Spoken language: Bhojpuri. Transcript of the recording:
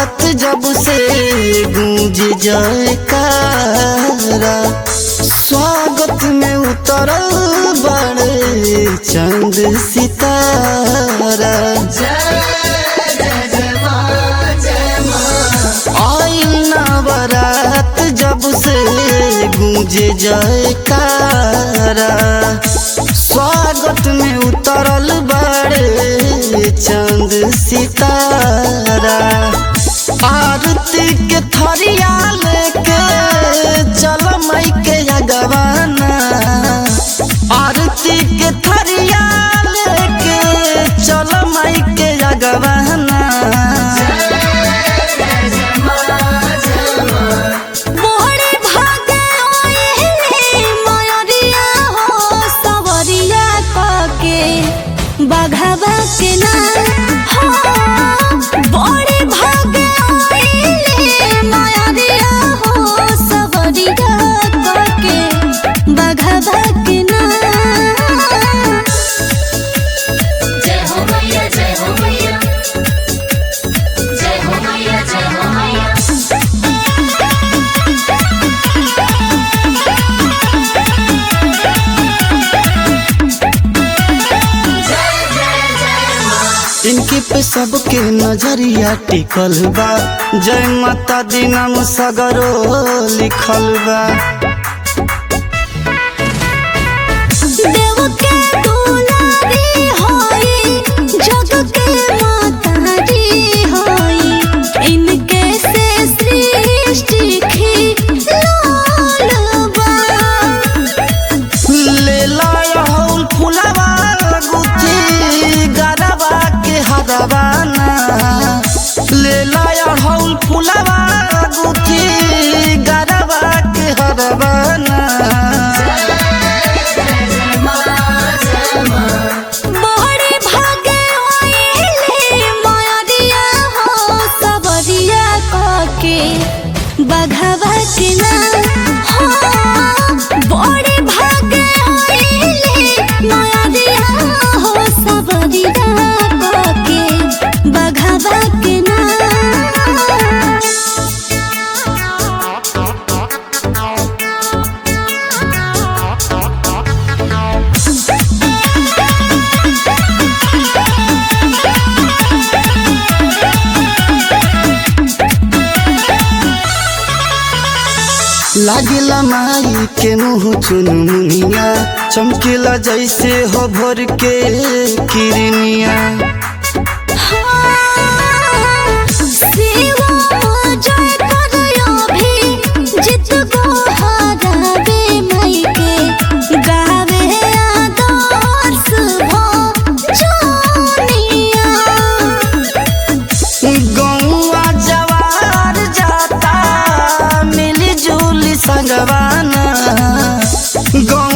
बरात जब से गूंज जयकारा स्वागत में उतरल बड़े चंद सितारा आइल ना बरात जब से गूंजे जयकारा स्वागत में उतरल बड़े चंद सितारा आरती के थरिया लेके चल मई के अगवाना आरती के थरिया लेके चल मई के अगवाना मोहरे भागे ओए मयरिया हो सवरिया कके बघवा के ना हो बड़े भागे ओए मयरिया हो सवरिया कके बघवा के ना जय हो मैया जय हो मैया जय हो मैया जय हो मैया इनके पे सबके नजरिया टिकल बा जय माता दी नाम सगरो लिखल बा देव के दुलारी होई जग के मातारी होई इनके से सृष्टि खिलौल बा ले लाउल फुलवा गुथी गरबा के हरवाना ले लाउल फुलवा गुथी गरबा के हरवाना बहरे भागे ओइले मयरिया हो सबरिया कके बघवा के ना हो बड़े भागे ओइले मयरिया हो सबरिया कके बघवा के ना लागिला माई के मुँह चुनमुनिया चमकीला जैसे हो भोर के किरनिया गौआ जवार जाता मिली जुली संगवाना गौ